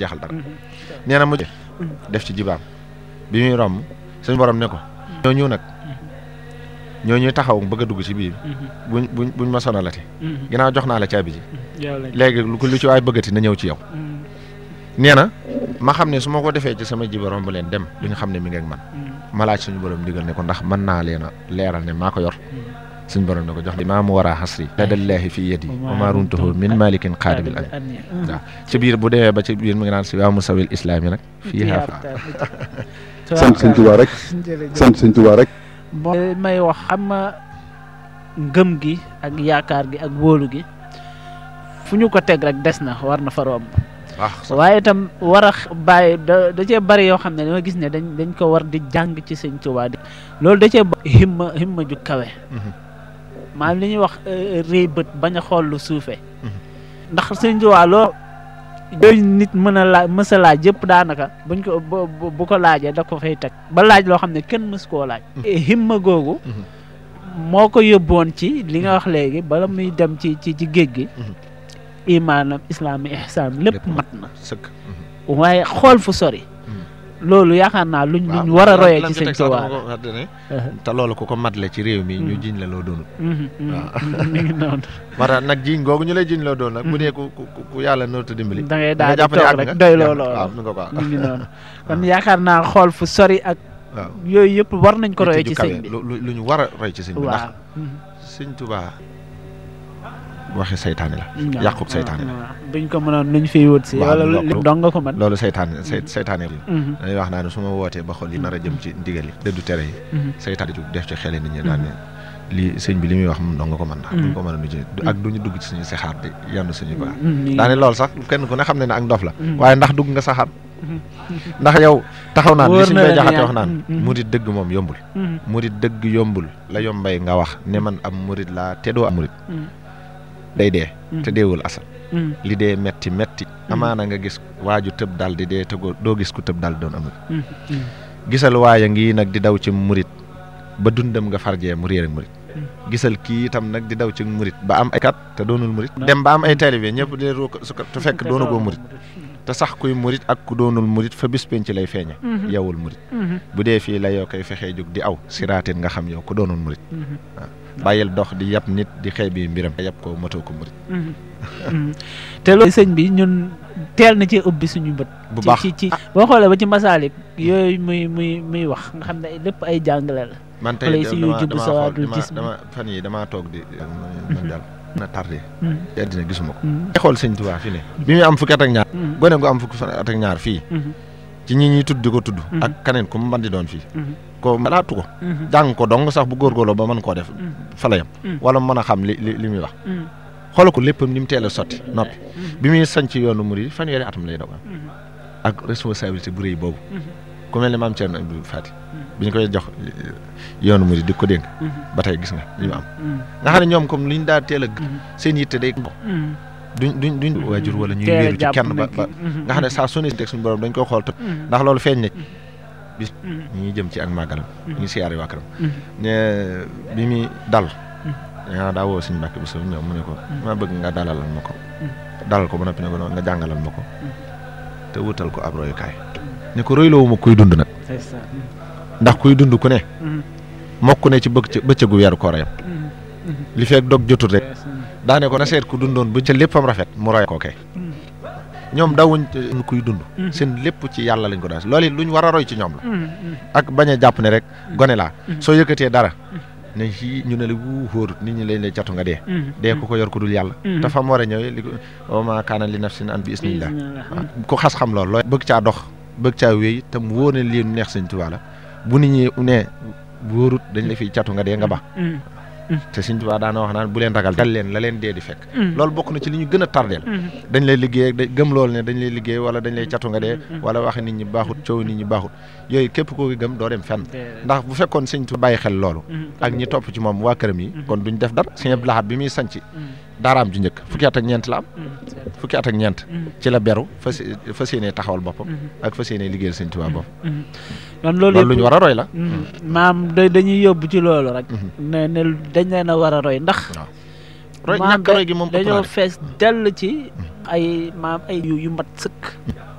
jeexal dara nee na mu def ci jibaam bi muy romb suñu borom ne ko ñoo ñëw nag ñoo ñuy taxaw bëgg a dugg ci biir buñ buñ buñ ma sonalati ginnaaw jox naa la caabi ji léegi lu ko lu ci waay bëggati na ñëw ci yow nee na ma xam ne su ma ko defee ci sama jiba romb leen dem duñu xam ne mi ngi ak man ma laaj suñu borom digal ne ko ndax mën naa leen a leeral ne maa ko yor suñu borom ne ko jox maa mu war a xasri ladallaahi fi yadi wa maa runtuhu min malikin qaadibil an waaw ci biir bu demee ba ci biir mi ngi naan si waa musawil islaam yi nag fii xaafa sant sëñ Tuubaa rek sant sëñ Tuubaa rek may wax xam nga ngëm gi ak yaakaar gi ak wóolu gi fu ñu ko teg rek des na war na fa romb waaye itam war a bàyyi da da cee bari yoo xam ne dama gis ne dañ dañ ko war di jàng ci sëñ Tuubaa di loolu da cee himma himma ju kawe maanaam li ñuy wax réy bët bañ a xool lu suufee ndax sëñ Tuubaa loo yooyu nit mën a laaj mës a laaj yëpp daanaka buñ ko bu ko laajee da ko fay teg ba laaj loo xam ne kenn mës koo laaj himma googu moo ko yóbboon ci li nga wax léegi bala muy dem ci ci ci géej gi imaanam islaam ihsaan lépp mat na sëkk waaye xool fu sori loolu yaakaar naa luñ luñ war a royee ci sëñ Tuubaa te loolu ku ko matle ci réew mi ñu jiñ la loo doonul waaw mi ngi noonu moo tax nag jiñ googu ñu lay jiñ loo doon nag bu dee ku ku yàlla nootu dimbali da ngay daal di toog rek doy loo loolu waaw nu nga ko mi ngi noonu kon yaakaar naa xool fu sori ak waaw yooyu yëpp war nañ ko royee ci sëñ bi lu ñu war a roy ci sëñ bi ndax waaw sëñ Tuubaa waxi saytaane la yàqub saytaane la buñ ko mënoon luñ fiy wut si wala lu dong nga ko mën loolu saytaane say saytaane la dañuy wax naa ne su ma wootee ba xool yi nar a jëm ci ndigal yi dëddu tere yi saytaane ju def ci xele nit ñi daan ne lii sëñ bi li muy wax moom dong nga ko mën ndax duñ ko mën a nu ak duñu dugg ci suñu saxaar di yenn suñu baax daane loolu sax kenn ku ne xam ne ne ak ndof la waaye ndax dugg nga saxaar ndax yow taxaw naan li suñ bay jaxate wax naan murit dëgg moom yombul murit dëgg yombul la yombay nga wax ne man am murit laa te doo am murit day dee te deewul asal li dee metti metti amaana nga gis waaju tëb dal di dee te doo gis ku tëb dal doon amul gisal waaya ngi nag di daw ci murit ba dundam nga farjee mu réer ak murit gisal kii itam nag di daw ci murit ba am ay kat te doonul murit dem ba am ay taalibe ñëpp di su ko te fekk doonu goo murit te sax kuy murit ak ku doonul murit fa bis penc lay feeñe yowul murit bu dee fii la yoo koy fexee jóg di aw siraatin nga xam yow ku doonul murit waaw bàyyil dox di yab nit di xëy bi mbiram yab ko matoo ko murit te loolu sëñ bi ñun teel na ci ubbi suñu bët bu baax ci ci boo xoolee ba ci masaalik yooyu muy muy muy wax nga xam ne lépp ay jàngale la man tey xale si yu judd dama sawaadul xool gis dama fan yi damaa toog di man daal na tardé te àddina gisuma ko te xool sëñ Tuubaa fi ne bi muy am fukki at ak ñaar gone gu am fukki at ak ñaar fii ci ñi ñuy tudd di ko tudd ak kaneen ku mu mën di doon fii ko malaatu ko jàng ko dong sax bu góorgóorloo ba mën koo def fa la yam wala mën a xam li li li muy wax xoolal ko léppam ni mu teel a sotti noppi bi muy sañc yoonu murid fanweeri atam lay dogal ak responsabilité bu rëy boobu ku mel ne maam Thierno Abdou Fati bi ñu koy jox yoonu murid di ko dénk ba tey gis nga li mu am nga xam ne ñoom comme li ñu daa teel a seen yitte day duñ duñ duñ waajur wala ñuy wéeru ci kenn ba ba nga xam ne saa su ne teg suñu borom dañ ko xool tëb ndax loolu feeñ na bis ñi ngi jëm ci ak màggalam ñu siyaare waa këram ne bi muy dal yaa daa woo suñu mbàkk bi sama ñëw mu ne ko ma bëgg nga dalalal ma ko dalal ko ba noppi ne ko nga jàngalal ma ko te wutal ko ab royukaay ne ko royloowu ma kuy dund nag ndax kuy dund ku ne mokk ne ci bëgg bëccëgu weeru koor yam li fekk dog jotul rek daane ko na seet ku dundoon bu ca léppam rafet mu roy ko kay ñoom dawuñ kuy dund seen lépp ci yàlla lañ ko daal loolu it luñ war a roy ci ñoom la ak bañ a jàpp ne rek gone laa soo yëkkatee dara ne fii ñu ne la wuu xóorut nit ñi lañ lay catu nga dee dee ko ko yor ko dul yàlla te fa mu war a ñëwee li ko wa maa kaana li nafsin an bi isnillah waaw ku xas xam loolu looy bëgg caa dox bëgg caa wéy te mu wóor ne lii neex sëñ Tuubaa la bu nit ñi ne wóorut dañ la fiy catu nga dee nga ba te Sëñ Tuubaa daana wax naan bu leen ragal dal leen la leen dee di fekk loolu bokk na ci li ñu gën a tardeel dañ lay liggéey gëm loolu ne dañ lay liggéey wala dañ lay catu nga dee wala waxe nit ñi baaxut coow nit ñi baaxut yooyu képp koo gëm doo dem fenn ndax bu fekkoon Sëñ Tuubaa bàyyi xel loolu ak ñi topp ci moom waa këram yi kon duñ def dara Sëñ Abdou Lahad bi muy sanc daaraam ju njëkk fukki at ak ñeent la am fukki at ak ñeent ci la beru fas fas yéenee taxawal boppam ak fas yéenee liggéeyal Sëñ Tuubaa boppam kon loolu loolu lu ñu war a roy la maam da dañuy yóbbu ci loolu rek ne ne dañ leen a war a roy ndax roy maam ñàkk roy gi moom ëpp naa dañoo def. fees dell ci ay maam ay yu yu mat sëkk